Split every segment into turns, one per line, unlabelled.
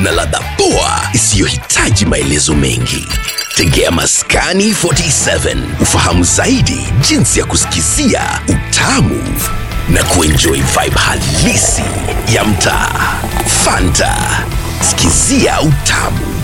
na ladha poa isiyohitaji maelezo mengi. Tegea Maskani 47 ufahamu zaidi jinsi ya kusikizia utamu na kuenjoy vibe halisi ya mtaa. Fanta, sikizia utamu.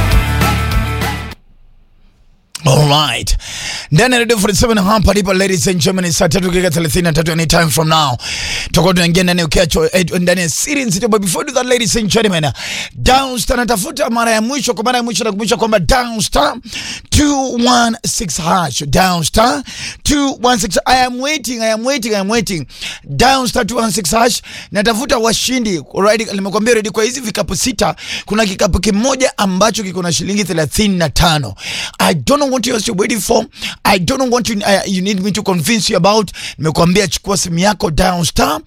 Alright. Ndani ya Radio 47 hapa ndipo ladies and gentlemen saa tatu dakika 33 anytime from now. Tutakuwa tunaingia ndani ya ukiacho eh, ndani ya series nzito but before we do that ladies and gentlemen Downstar natafuta mara ya mwisho kwa mara ya mwisho nakumbusha kwamba Downstar 216 hash Downstar 216 I am waiting I am waiting I am waiting Downstar 216 hash natafuta washindi alright nimekuambia ready kwa hizi vikapu sita kuna kikapu kimoja ambacho kiko na shilingi 35 I don't know what you're waiting for I don't know what you, uh, you need me to convince you about nimekuambia chukua simu yako Downstar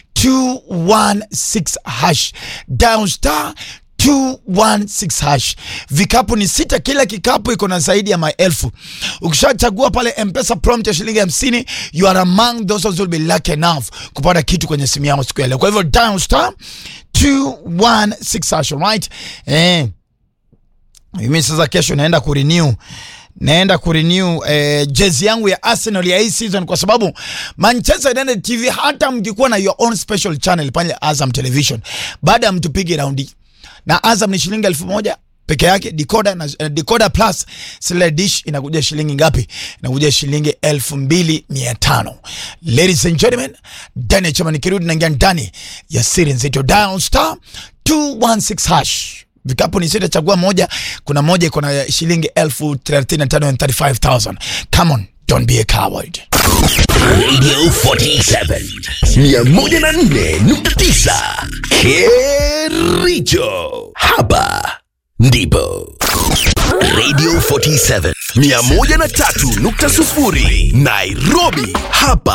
216 hash Downstar 216 hash. Vikapu ni sita, kila kikapu iko na zaidi ya maelfu. Ukishachagua pale M-Pesa prompt ya shilingi 50, you are among those who will be lucky enough kupata kitu kwenye simu yao siku ya leo. Kwa hivyo down star 216 hash, right? Eh. Mimi sasa kesho naenda kurenew naenda kurenew eh, jezi yangu ya Arsenal ya hii season kwa sababu Manchester United TV, hata mkikuwa na your own special channel pale Azam Television, baada ya mtupige raundi na Azam ni shilingi elfu moja peke yake. Decoder na uh, Decoder plus sile dish inakuja shilingi ngapi? Inakuja shilingi elfu mbili mia tano. Ladies and gentlemen, ndani ya chama nikirudi naingia ndani ya siri nzito dial star 216 hash vikapu ni sita, chagua moja. Kuna moja iko na shilingi elfu thelathini na tano and 35,000. Come on, don't be a coward.
Radio 47 104.9 Kericho. Hapa ndipo Radio 47 103.0 Nairobi. Hapa